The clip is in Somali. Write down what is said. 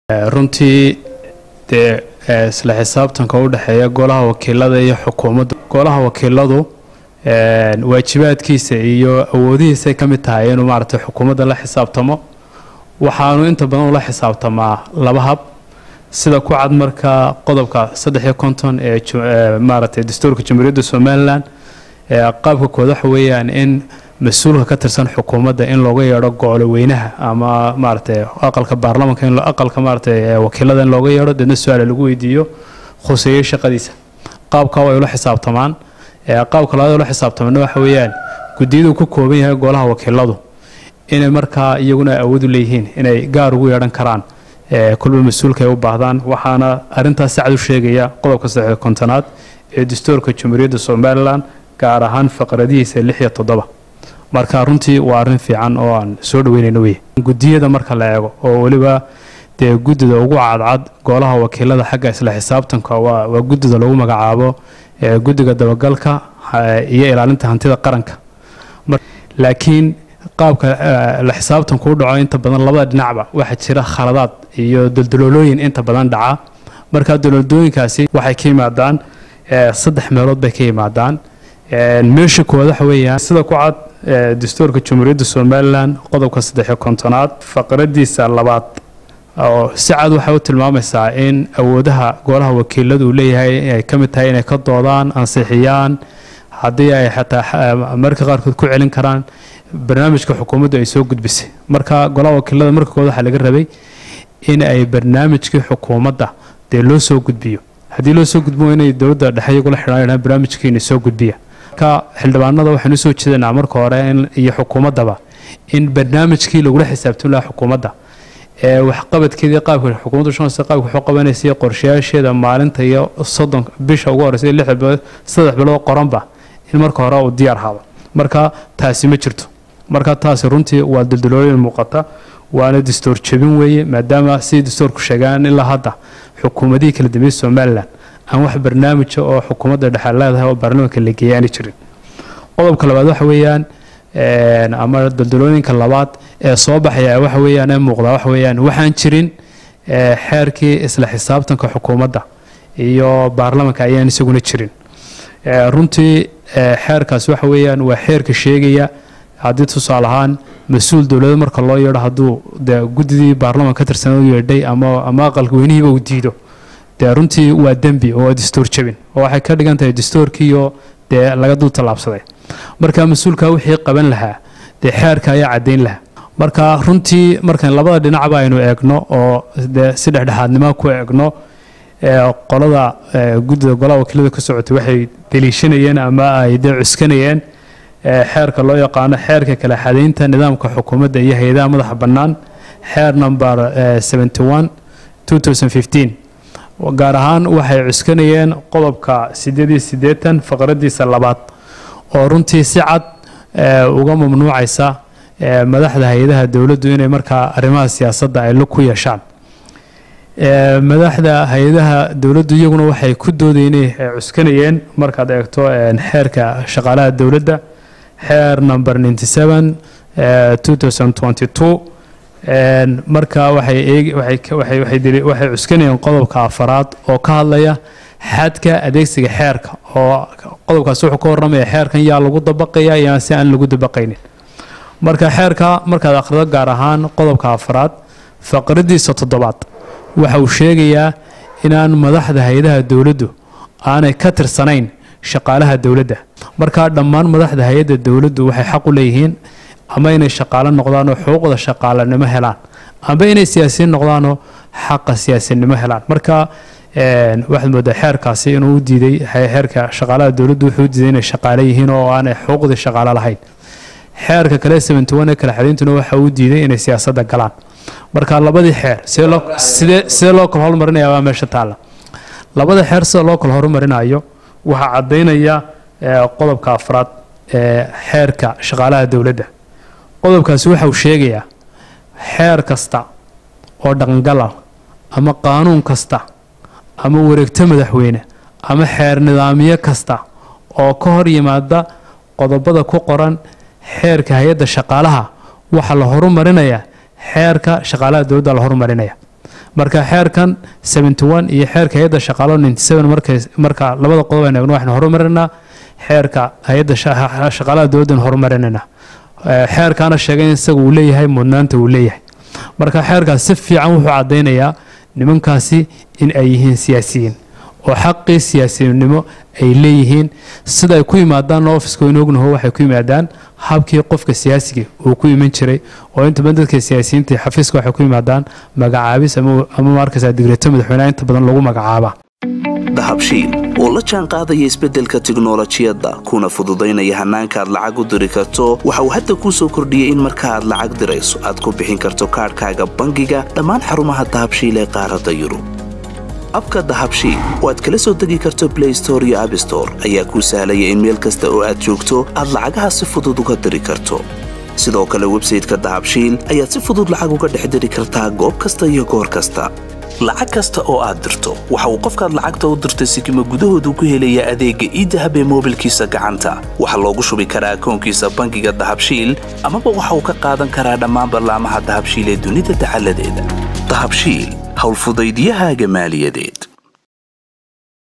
runtii dee isla xisaabtanka u dhexeeya golaha wakiilada iyo xukuumadda golaha wakiiladu waajibaadkiisa iyo awoodihiisay ka mid tahay inuu maaragtay xukuumadda la xisaabtamo waxaanu inta badan ula xisaabtamaa laba hab sida ku cad marka qodobka saddex iyo konton ee maaragtay dastuurka jamhuuriyadda somalilan qaabka kood waxa weeyaan in mas-uulka ka tirsan xukuumadda in looga yeedho gole weynaha ama maaragtay aqalka baarlamanka in aqalka maaragtay wakiilada in looga yeedho deedna su-aala lagu weydiiyo khuseeyo shaqadiisa qaabka way ula xisaabtamaan qaabka labaad ula xisaabtamana waxa weeyaan guddiyadu ku kooban yahay golaha wakiiladu inay markaa iyaguna awood u leeyihiin inay gaar ugu yeedhan karaan kulba mas-uulka ay u baahdaan waxaana arintaas sacad u sheegaya qodobka saddex kontonaad ee dastuurka jamhuuriyadda somalilan gaar ahaan faqradihiisa lix iyo toddoba marka runtii waa arrin fiican oo aan soo dhaweynayno wey guddiyada marka la eego oo weliba dee guddida ugu cadcad golaha wakiilada xagga isla xisaabtanka waa waa guddida lagu magacaabo guddiga dabagalka iyo ilaalinta hantida qaranka laakiin qaabka la xisaabtanku u dhaco inta badan labada dhinacba waxaa jira khaladaad iyo daldaloolooyin inta badan dhaca marka daldalooyinkaasi waxay ka yimaadaan saddex meelood bay ka yimaadaan meesha koowaad waxa weeyaan sida ku cad dastuurka jamhuuriyadda somalilan qodobka saddexiyo kontonaad faqradiisa labaad oo si cad waxay u tilmaamaysaa in awoodaha golaha wakiiladu uu leeyahay ay ka mid tahay inay ka doodaan ansixiyaan haddii ay xataa marka qaarkood ku celin karaan barnaamijka xukuumaddu ay soo gudbisay marka golaha wakiilada marka kood waxaa laga rabay in ay barnaamijkii xukuumadda dee loo soo gudbiyo haddii loo soo gudbo inay dowladda dhexe iyagula xidhaan barnaamijkiina soo gudbiya marka xildhibaanada waxaan usoo jeedanaa marka hore iyo xukuumaddaba in barnaamijkii lagula xisaabtami lahaa xukuumadda ee waxqabadkeedii qaabka xukuumaddu shanaysa qaabka waxu qabanaysa iyo qorshayaasheeda maalinta iyo soddon bisha ugu horeysa iyo lixda bilood saddex bilood qoranba in marka hore uu diyaar haado marka taasi ma jirto marka taasi runtii waa daldalooyin muuqata waana dastuur jebin weeye maadaama sidii dastuurku sheegaan ilaa hadda xukuumadihii kala dambeeyey somalilan aan wax barnaamija oo xukuumadda dhexe leedahay oo baarlamaanka la geeyay aani jirin qodobka labaad waxa weeyaan ama daldalooyinka labaad ee soo baxaya waxa weeyaan ee muuqdaa waxa weeyaan waxaan jirin xeerkii isla xisaabtanka xukuumadda iyo baarlamanka ayaan isaguna jirin runtii xeerkaas waxa weeyaan waa xeerka sheegaya haddii tusaale ahaan mas-uul dowlada marka loo yeedho hadduu dee guddidii baarlamanka ka tirsan u yeedhay ama ama aqalka weynihiiba uu diido dee runtii waa dembi oo waa dastuur jabin oo waxay ka dhigan tahay dastuurkiiyo dee laga dul tallaabsaday marka mas-uulka wixii qaban lahaa dee xeerka ayaa caddayn lahaa marka runtii markan labada dhinacba aynu eegno oo dee si dhexdhexaadnimo ku eegno qolada guddida golaha wakiilada ka socotay waxay deliishanayeen ama ay dee cuskanayeen xeerka loo yaqaano xeerka kala xadaynta nidaamka xukuumadda iyo hay-adaha madaxa bannaan xeer number seventy one two thousand fifteen gaar ahaan waxay cuskanayeen qodobka siddeed iyo siddeetan faqradiisa labaad oo runtii si cad uga mamnuucaysa madaxda hay-adaha dowladdu inay markaa arrimaha siyaasadda ay lug ku yeeshaan madaxda hay-adaha dowladdu iyaguna waxay ku doodayeen inay cuskanayeen markaad eegto xeerka shaqaalaha dowladda xeer number ninety seven two thousand twenty two marka waxay waxay waxay cuskanayeen qodobka afaraad oo ka hadlaya xadka adeegsiga xeerka oo qodobkaasi wuxuu ka warramaya xeerkan yaa lagu dabaqaya yaa si aan lagu dabaqaynin marka xeerka markaad akhrido gaar ahaan qodobka afaraad faqradiisa toddobaad waxa uu sheegayaa inaan madaxda hay-adaha dowladdu aanay ka tirsanayn shaqaalaha dowladda markaa dhammaan madaxda hay-adda dowladdu waxay xaq u leeyihiin ama inay shaqaalo noqdaanoo xuquuqda shaqaalanimo helaan amba inay siyaasiyiin noqdaanoo xaqa siyaasinimo helaan marka waxaad moodaa xeerkaasi inuu u diiday xeerka shaqaalaha dowladdu wuxuu u diiday inay shaqaale yihiin oo aanay xuquuqdii shaqaalo lahayn xeerka kale seventy one ee kala xadayntuna waxa uu diiday inay siyaasadda galaan marka labadii xeer sidee sidee loo kala hormarinaya waa meesha taalla labada xeer sida loo kala horumarinayo waxaa caddaynaya qodobka afraad ee xeerka shaqaalaha dowladda qodobkaasi waxa uu sheegayaa xeer kasta oo dhaqangala ama qaanuun kasta ama wareegto madaxweyne ama xeer nidaamyo kasta oo ka hor yimaada qodobada ku qoran xeerka hay-adda shaqaalaha waxaa la horumarinayaa xeerka shaqaalaha dowladda la horumarinaya marka xeerkan iyo xeerka hay-adda shaqaalo marka labada qodob aynu eegno waxaynu horumarinaa xeerka hay-adda shaqaalaha dowladdan horumarinayna xeerkaana sheegay in isaga uu leeyahay mudnaanta uu leeyahay marka xeerkaas si fiican wuxuu caddaynayaa nimankaasi in ay yihiin siyaasiyiin oo xaqii siyaasiyinnimo ay leeyihiin sida ay ku yimaadaan ofiska waynu ognaho waxay ku yimaadaan habkii qofka siyaasiga uu ku iman jiray oo inta badan dadka siyaasiyiinta xafiiska waxay ku yimaadaan magacaabis ama markaysaa digreeto madaxweyneha inta badan lagu magacaaba dahabshiil oo la jaan qaadaya isbeddelka tiknolojiyadda kuna fududaynaya hannaanka aad lacag u diri karto waxa uu hadda kuu soo kordhiyey in marka aad lacag dirayso aad ku bixin karto kaadhkaaga bangiga dhammaan xarumaha dahabshiil ee qaaradda yurub abka dahabshiil oo aad kala soo degi karto blay store iyo abstore ayaa kuu sahlaya in meel kasta oo aad joogto aad lacagaha si fudud uga diri karto sidoo kale websayteka dahabshiil ayaad si fudud lacag uga dhex diri kartaa goob kasta iyo goor kasta lacag kasta oo aad dirto waxa uu qofkaad lacagta u dirtay sikima gudahoodu ku helayaa adeegga iidahab ee moobilkiisa gacanta waxaa loogu shubi karaa akoonkiisa bangiga dahabshiil amaba waxa uu ka qaadan karaa dhammaan ballaamaha dahabshiil ee dunida dacaladeeda dahabshiil howlfudaydiyahaaga maaliyadeed